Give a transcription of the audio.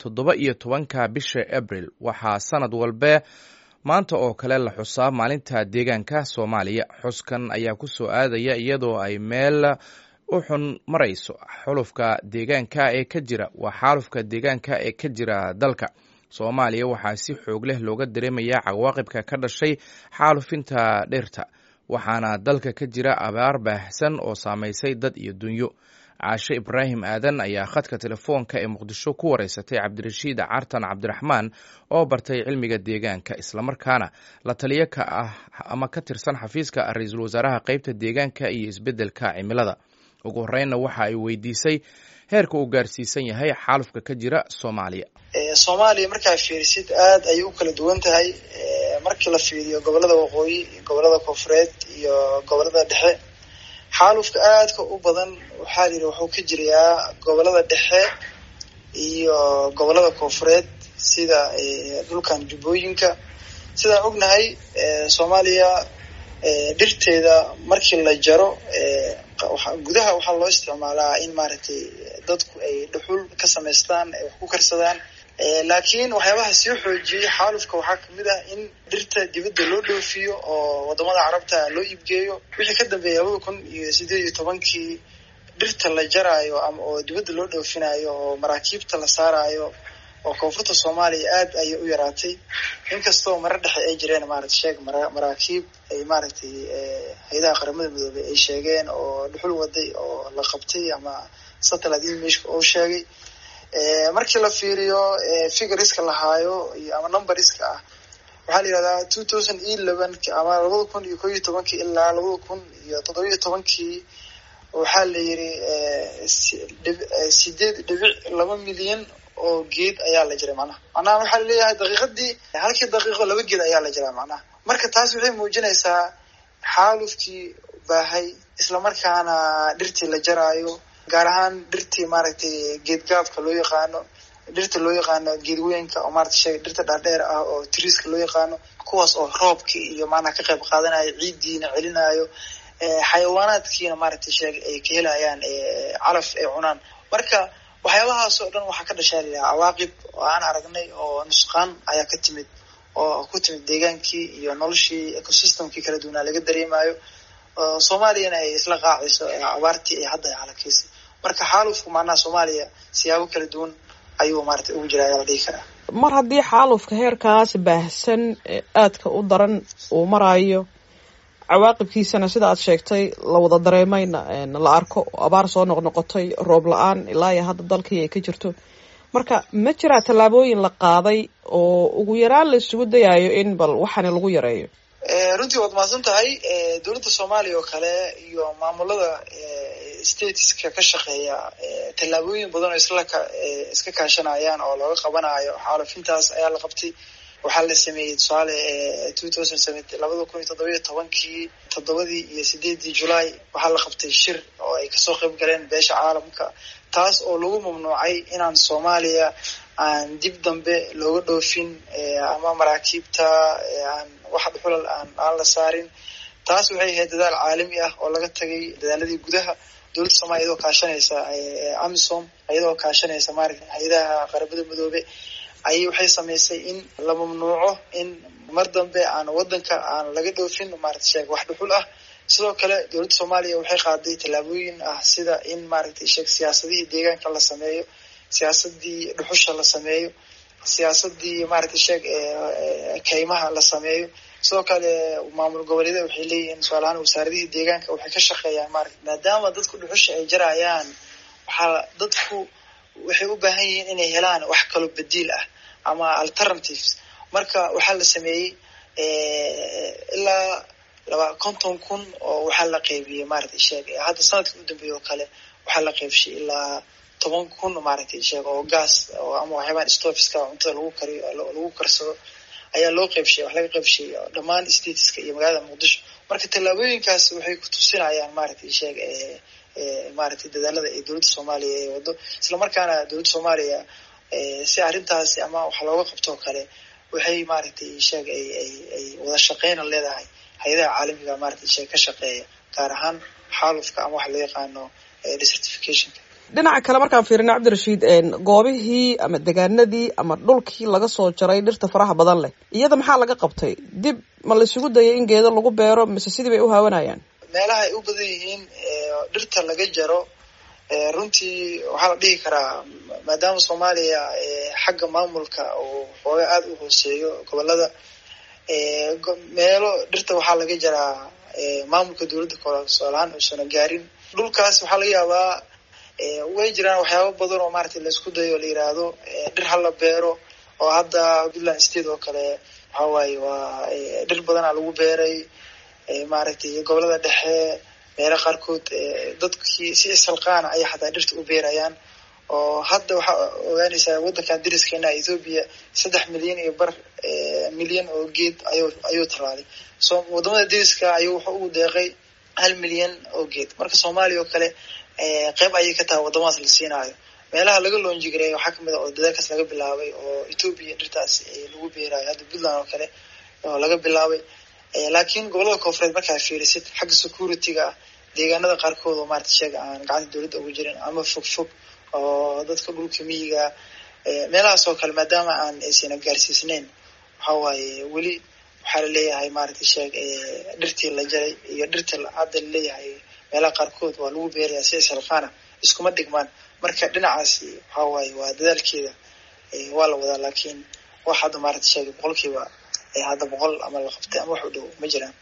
toddoba iyo tobanka bisha abril waxaa sanad walbe maanta oo kale la xusaa maalinta deegaanka soomaaliya xuskan ayaa ku soo aadaya iyadoo ay meel u xun marayso xulufka deegaanka ee ka jira waa xaalufka deegaanka ee ka jira dalka soomaaliya waxaa si xoog leh looga dareemayaa cawaaqibka ka dhashay xaalufinta dhirta waxaana dalka ka jira abaar baahsan oo saamaysay dad iyo dunyo caashe ibraahim aadan ayaa khadka telefoonka ee muqdisho ku wareysatay cabdirashiid cartan cabdiraxmaan oo bartay cilmiga deegaanka islamarkaana la taliyo ka ah ama ka tirsan xafiiska ra-iisul wasaaraha qeybta deegaanka iyo isbeddelka cimilada ugu horreynna waxa ay weydiisay heerka uu gaarsiisan yahay xaalufka ka jira soomaaliya soomaaliya markaa fiirisid aad ayay u kala duwan tahay markii la fiiriyo gobolada waqooyi gobolada koonfureed iyo gobolada dhexe xaalufka aadka u badan waxaa la yidhi wuxuu ka jirayaa gobolada dhexe iyo gobolada koonfureed sida dhulkan jubbooyinka sidaan ognahay soomaaliya dhirteeda markii la jaro gudaha waxaa loo isticmaalaa in maaragtay dadku ay dhuxul ka samaystaan ay wax ku karsadaan laakiin waxyaabaha sii xoojiyey xaalufka waxaa kamid ah in dhirta dibadda loo dhoofiyo oo wadamada carabta loo iibgeeyo wixii ka dambeeyay labada kun iyo sideed iyo tobankii dhirta la jaraayo ama oo dibadda loo dhoofinayo oo maraakiibta la saarayo oo koonfurta soomaaliya aad ayay u yaraatay inkastoo mara dhexe ay jireen maarata sheeg maraakiib ay maaragtay hay-adaha qaramada midoobey ay sheegeen oo dhuxul waday oo la qabtay ama satellite imageka oo sheegay markii la fiiriyo figuriska lahaayo iyo ama numberska ah waxaa la yihahdaa two thousand eleven ama labada kun iyo ko iyo tobankii ilaa labada kun iyo toddobiyo tobankii waxaa la yidhi sideed dhibic laba milyan oo geed ayaa la jiray macnaha macnaha waxaa laleeyahay daqiiqadii halkii daqiiqo laba geed ayaa la jiraa macnaha marka taas waxay muujinaysaa xaalufkii baahay islamarkaana dhirtii la jaraayo gaar ahaan dhirtii maaragtay geedgaabka loo yaqaano dhirta loo yaqaano geedweynka oo maarata sheega dhirta dhaadheer ah oo triiska loo yaqaano kuwaas oo roobkii iyo maanaha ka qayb qaadanayo ciiddiina celinayo xayawaanaadkiina maaragtay sheeg ay ka helayaan calaf ay cunaan marka waxyaabahaas oo dhan waxaa ka dhashaa layaha cawaaqib oo aan aragnay oo nusqaan ayaa ka timid oo ku timid deegaankii iyo noloshii ecosystemkii kala duwanaa laga dareemayo soomaaliyana ay isla qaacayso abaartii ay hadda halakeysay marka xaalufku macnaha soomaaliya siyaabo kala duwan ayuu maarata ugu jira ayaa la dhihi karaa mar haddii xaalufka heerkaas baahsan aadka u daran uu maraayo cawaaqibkiisana sida aad sheegtay la wada dareemayna la arko abaar soo noqnoqotay roob la-aan ilaa iyo hadda dalkii ay ka jirto marka ma jiraa tallaabooyin la qaaday oo ugu yaraan la isugu dayayo in bal waxaani lagu yareeyo runtii waad mahadsan tahay dowladda soomaaliya oo kale iyo maamulada stateska ka shaqeeya tallaabooyin badan oo isla iska kaashanayaan oo looga qabanayo xaalufintaas ayaa la qabtay waxaa la sameeyey tusaale two thousand seven labada kun iyo toddoba iyo tobankii toddobadii iyo sideedii julaay waxaa la qabtay shir oo ay kasoo qayb galeen beesha caalamka taas oo lagu mamnuucay inaan soomaaliya aan dib dambe looga dhoofin ama maraakiibta aan wax dhuxulal aan aan la saarin taas waxay ahayd dadaal caalami ah oo laga tagay dadaaladii gudaha dowladda soomaliya iyadoo kaashanaysa amisom iyadoo kaashanaysa maarata hay-adaha qaramada midoobe ayay waxay samaysay in la mamnuuco in mar dambe aan wadanka aan laga dhoofin maarata sheeg wax dhuxul ah sidoo kale dowladda soomaaliya waxay qaaday tallaabooyin ah sida in maaragtay sheeg siyaasadihii deegaanka la sameeyo siyaasadii dhuxusha la sameeyo siyaasadii maaragtay sheeg kaymaha la sameeyo sidoo kale maamul goboleeda waxay leeyihiin tusaalahaan wasaaradihii deegaanka waxay ka shaqeeyaan maarata maadaama dadku dhuxusha ay jarayaan waxaa dadku waxay u baahan yihiin inay helaan wax kaloo badiil ah ama alternatives marka waxaa la sameeyey ilaa laba konton kun oo waxaa la qeybiyey maaragtay sheeg hadda sanadkii u dambeeyey oo kale waxaa la qeybshay ilaa toban kun maaragtay sheeg oo gas ama waxyaabaan stofiska cuntada lagu kariyo lagu karsado ayaa loo qeybshay wax laga qeybshay dhammaan stateska iyo magaalada muqdisho marka tallaabooyinkaas waxay ku tusinayaan maaragtay sheeg maaragtay dadaalada ee dowladda soomaaliya ee wado islamarkaana dowladda soomaaliya si arrintaasi ama wax looga qabtoo kale waxay maaragtay sheeg ay ay ay wada shaqeyna leedahay hay-adaha caalamiga maaragtay sheeg ka shaqeeya gaar ahaan xaalufka ama waxa loo yaqaano desertificationka dhinaca kale markaan fiirina cabdirashiid goobihii ama degaanadii ama dhulkii laga soo jaray dhirta faraha badan leh iyada maxaa laga qabtay dib ma la isugu dayay in geedo lagu beero mise sidii bay u haawanayaan meelaha ay u badan yihiin dhirta laga jaro runtii waxaa la dhihi karaa maadaama soomaaliya xagga maamulka uu xooga aada u hooseeyo gobolada meelo dhirta waxaa laga jaraa maamulka dowladda koolaan uusana gaarin dhulkaas waxaa laga yaabaa way jiraan waxyaaba badan oo maaragtay laisku dayo la yiraahdo dhir hala beero oo hadda puntland state oo kale waxa waaye waa dhir badanaa lagu beeray maaragtay gobolada dhexe meelo qaarkood dadkii si isalqaana ayay xataa dhirta u beerayaan oo hadda waxaa ogaanaysaa waddankan dariskeenna ethoobia saddex milyan iyo bar milyan oo geed ayu ayuu talaalay so wadamada dariska ayuu wuxuu ugu deeqay hal milyan oo geed marka soomaaliya oo kale qeyb ayay ka tahay wadamadaas la siinaayo meelaha laga loonjigareeya waxaa kamid a oo dadaalkaas laga bilaabay oo ethoobia dhirtaas lagu beerayo hadda puntland oo kale oo laga bilaabay laakiin gobolada koonfureed markaa fiirisid xagga security-ga ah deegaanada qaarkood oo maarata sheega aan gacanta dowladda ugu jirin ama fog fog oo dadka dhulka miyiga meelahaas oo kale maadaama aan aysan gaarsiisneyn waxa waaye weli waxaa laleeyahay maaragtay sheeg dhirtii la jaray iyo dhirtii hadda laleeyahay meelaha qaarkood waa lagu beeraya si isalqaana iskuma dhigmaan marka dhinacaasi waxa waaye waa dadaalkeeda waa la wadaa laakiin wax hadda maaragta sheegay boqolkiiba hadda boqol ama la qabtay ama wax u dhow ma jiraan